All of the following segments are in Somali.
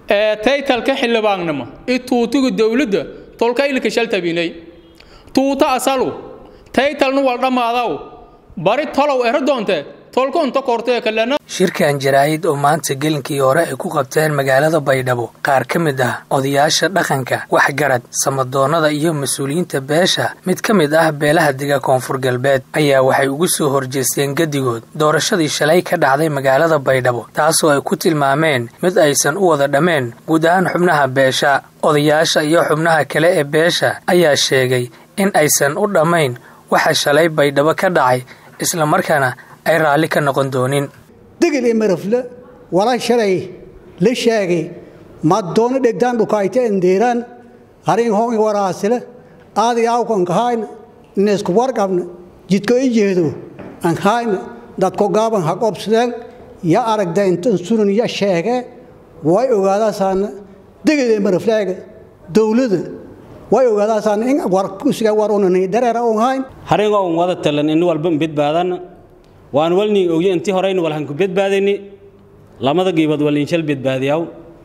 ee taytalka xildhibaannimo i tuutiga dowladda tolka ilka shaltabinay tuuta asalu taytalnu wal dhammaadaw bari tolow ero doonte tolka unta kortee kalena shirkan jaraa'id oo maanta gelinkii hore ay ku qabteen magaalada baydhabo qaar ka mid ah odayaasha dhaqanka waxgarad samadoonnada iyo mas-uuliyiinta beesha mid ka mid ah beelaha dega koonfur galbeed ayaa waxay ugu soo horjeesteen gedigood doorashadii shalay ka dhacday magaalada baydhabo taasoo ay ku tilmaameen mid aysan u wada dhammeen guud ahaan xubnaha beesha odayaasha iyo xubnaha kale ee beesha ayaa sheegay in aysan u dhammayn waxa shalay baydhabo ka dhacay islamarkaana ay raalli ka noqon doonin degel ee marafle walaa shalay la sheegay madoono dhegdaan dhukayte endeeraan harin hoongi waraasile aadi awkan kahayna nesku warqabna jidko i jeedo an hayna dadko gaaban ha qobsadeen ya aragda intan sunan ya sheege way ogaadaasaana degel ee marafleega dowlada way ogaadaasaana in warkusiga warunani dareera on hayn haringo un wada talan in walba badbaadana waan walni ogye intii horeyna walhanku badbaadayni lamada giibad waliinshal badbaadiyaw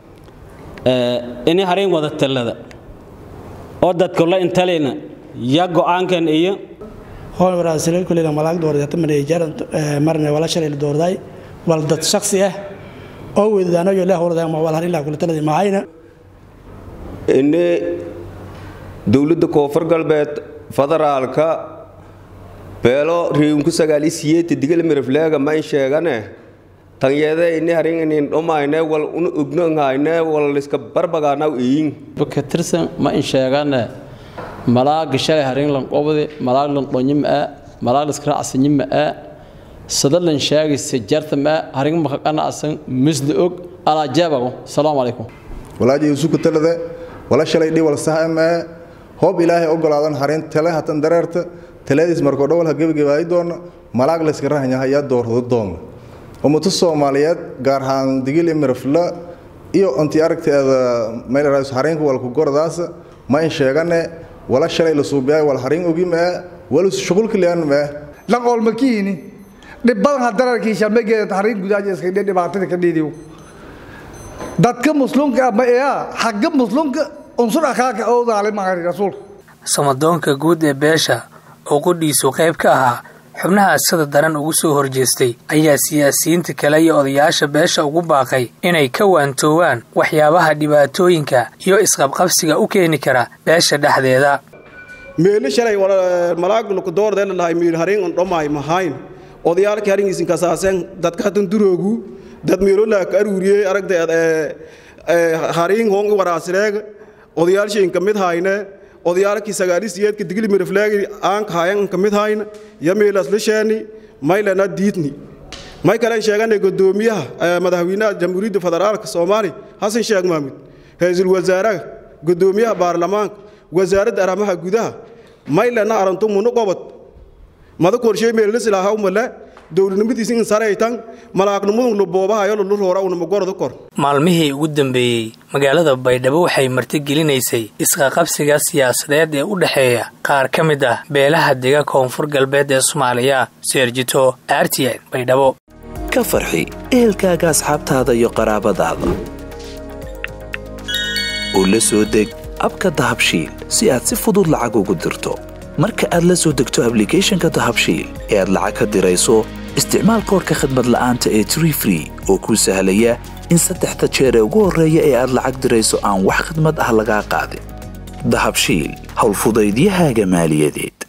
ini harin wada talada oo dadka la intalina ya go'aankan iyo hoon waraasile kulliga malaag doordata maneejar marne wala shalay doorday wal dad shakhsi ah oo weydadaano yo leh warda ma wal harin la kula talada maayna ini dowladda koonfur galbeed federaalka beelo riinku sagaal isiyeeti digal mirifleega mayn sheegane tanyede ini haringanin dhomayne wal una ognongayne wal liska barbagaanaw iyin ka tirsan ma in sheegane malaaga shalay harin lan qobde malaag lan dhonyi ma malaag liska raacsanyi ma sada lan sheegaysa jarta ma harin makaqana asan misda og alaa jeebago salaamu calaykum walaaji yusuku talade wala shalay dhi wal saha ma hoob ilaahay ogolaadan harin tale hatan dareerta taladiis markoo dhowal ha gebagabaayi doona malaag layska rahanyaha yaa doorado doona ummado soomaaliyeed gaar ahaan digil imirafla iyo intii aragteeda maylarais hariinka walku gordaasa ma in sheegane wala shalay la suubiyaay wal hariin ogi mee wal shughulka lean mee lan oolmakiini dhibbadan ha dararkiisa ma geeda hariin gudaaja iska dhe dhibaatada ka dhiidiyo dadka muslimka ama eeya xagga muslimka unsur akhaaka oo daalimahari rasuulka samadoonka guud ee beesha oo qudhiisu qayb ka ahaa xubnaha sida daran ugu soo horjeestay ayaa siyaasiyiinta kale iyo odayaasha beesha ugu baaqay inay ka waantoowaan waxyaabaha dhibaatooyinka iyo isqabqabsiga u keeni kara beesha dhexdeeda meelo shalay malaagluku doordeelalahay miil harin on dhomaay mahayn odayaalkii haringiisin kasaaseen dadka hatan duroogu dad meelolaa ka aruuriyey aragdeed harin hoongi waraasireega odayaalshiin ka mid hayne odayaalkii sagaalisiyeedka digli mirifleegi aanka hayan ka mid hayna ya meelas lisheeni maylana diidni may kalen sheegane gudoomiyaha madaxweynaha jamhuuriyadda federaalka soomaaliya xasan sheekh mahmud ra-iisul wasaaraha gudoomiyaha baarlamaanka wasaaradda arrimaha gudaha maylana arantu munu qobod mada korshey meelalisilaaha umale dowladnimadiisi in saraytan malaaqnimadun luboobahayo lulu roora unama gorada kor maalmihii ugu dambeeyey magaalada baydhabo waxay martigelinaysay isqaqabsiga siyaasadeed ee u dhexeeya qaar ka mid ah beelaha dega koonfur galbeed ee soomaaliya seerjito aartiyan baydhabo ka farxi ehelkaaga asxaabtaada iyo qaraabadaada oo la soo deg abka dahabshiil si aad si fudud lacag ugu dirto marka aad la soo degto ablicathonka dahabshiil ee aad lacag ka dirayso isticmaal koorka khadmad la'aanta ee tree free oo kuu sahlaya in saddexda jeer ee ugu horreeya ee aad lacag dirayso aan wax khadmad ah lagaa qaadin dahabshiil howlfudaydiyahaaga maaliyadeed